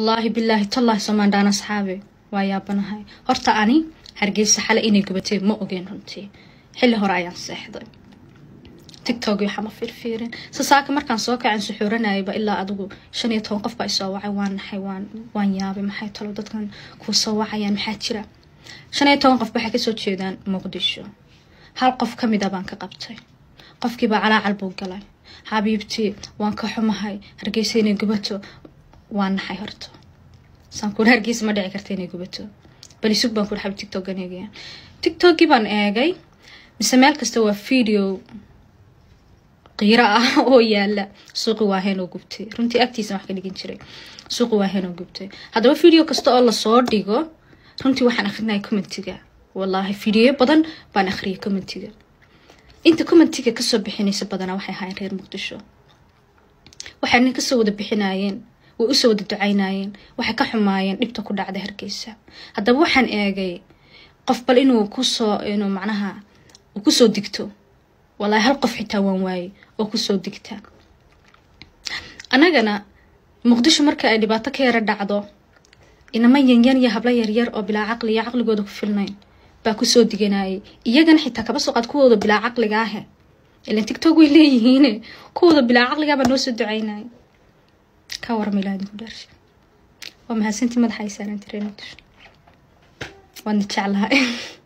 wallaahi bilaahi tallaahi somaandhaan asxaabe waa yaabanahay horta ani hargeysa xale inay gubatay ma ogeen runtii xilli hore ayaan seexday tictok waxaa ma fiirfiirin sasaaka markaan soo kacan suxuuranayaba ilaa adigu shan iyo toban qof baa isoo wacay waan naxay waan waan yaabay maxay talo dadkan kuu soo wacayaan maxaa jira shan iyo toban qof waxay kasoo jeedaan muqdisho hal qof ka mid a baan ka qabtay qofkiibaa calaacal buu galay xabiibtii waan ka xumahay hargeysa inay gubato waan naxay horto saan kuuri hargeysa ma dhici karta inay gubato bal isug baan kuuri xabib tictokan eegaya tictokii baan eegay mise meel kasta waa video qiiro ah oo yaala suuqi waaheen oo gubtay runtii agtiisa wax ka dhigin jiray suuqi waaheen oo gubtay haddaba video kasta oo lasoo dhigo runtii waxaan akrinaya commentiga wallaahi videoyo badan baan akhriyay commentiga inta commentiga kasoo bixinaysa badanaa waxay ahaayeen reer muqdisho waxayna kasoo wada bixinayeen way usoo wada ducaynayeen waxay ka xumaayeen dhibta ku dhacda hargeysa haddaba waxaan eegay qof bal inuu kusoo inuu macnaha uu kusoo digto wallaahi hal qof xitaa waan waayey oo kusoo digta annagana muqdisho marka ay dhibaato ka yara dhacdo inama yanyan iyo hablo yaryar oo bilaa caqli iyo caqligooda ku filnayn baa kusoo diganayay iyagana xitaa kaba soo qaad kuwooda bilaa caqliga ahe ilan tictok way leeyihiine kuwooda bilaa caqligaa baa noo soo ducaynaya ka warma ilaa idinku dhaarsha waa mahadsantii madaxa ay saaran tireen waadna jeclahay